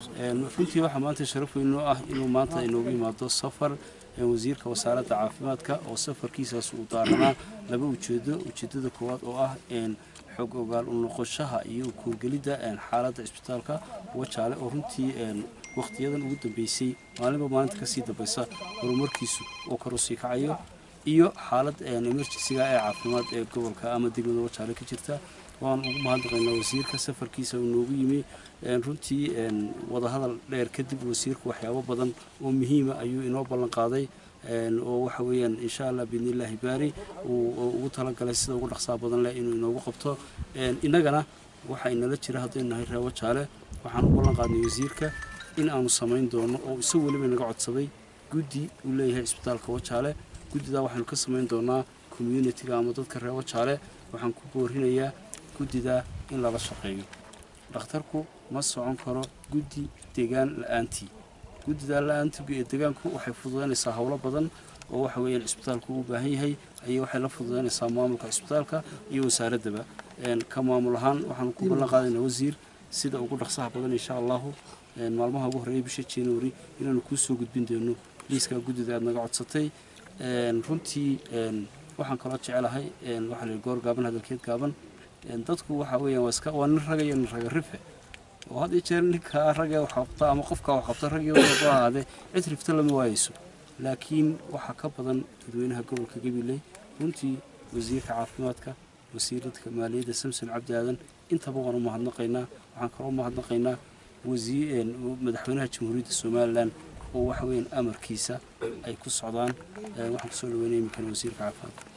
runtii waxaa maanta sharaf weyn noo ah inuu maanta inoogu yimaado safar wasiirka wasaaradda caafimaadka oo safarkiisaas uu daaranaa laba ujeedo ujeedada koowaad oo ah xog ogaal u noqoshaha iyo kuurgelidda xaaladda isbitaalka wajaale oo runtii wakhtiyadan ugu dambeysay maalinba maalinta kasii dambaysa horumarkiisu oo kor usii kacayo iyo xaalad emergensiga ee caafimaad ee gobolka ama degmada wajaale ka jirta waan ugu mahadnaqaynaa wasiirka safarkiisa uu noogu yimi runtii wadahadal dheer kadib wasiirku waxyaabo badan oo muhiima ayuu inoo ballan qaaday oo waxa weeyaan insha allah biidnillaahi baari uu ugu talagalay sida ugu dhaqsaa badan leh inuu inoogu qabto innagana waxa inala jira haddaynu nahay reer wajaale waxaan u ballan qaadnay wasiirka in aanu samayn doono oo isagu weliba naga codsaday guddi uu leeyahay isbitaalka wajaale guddidaa waxaanu ka samayn doonaa communitiga ama dadka reer wajaale waxaan ku boorinayaa guddidaa in lala shaqeeyo dhakhtarku ma socon karo guddi degaan la-aantii guddidaa la-aantii ee degaanku waxay fududaynaysaa howlo badan oo waxa weeyaan cisbitaalku u baahan yahay ayay waxay la fududaynaysaa maamulka cisbitaalka iyo wasaaraddaba ka maamul ahaan waxaanu ku ballan qaadaynaa wasiir sida ugu dhaqsaha badan insha allahu maalmaha ugu horreeya bisha january inaanu kuu soo gudbin doono liiskaa guddida aad naga codsatay runtii waxaan kaloo jecelahay waxaa la goor gaaban hadalkeed gaaban dadku waxa weeyaan waa iska waa nin raga iyo nin raga rife oo had iyo jeer ninka ragee wax qabta ama qofka wax qabta ragii waxu ahaadee cid rifta lama waayeyso laakiin waxaa ka badan dadweynaha gobolka gabiley runtii wasiirka caafimaadka wasiiradka maaliyadda samson cabdi aadan intaba waan u mahadnaqaynaa waxaan kaloo u mahadnaqaynaa madaxweynaha jamhuuriyadda somalilan oo waxa weeyaan amarkiisa ay ku socdaan waxaan kusoo dhaweynaya iminkana wasiirka caafimaadka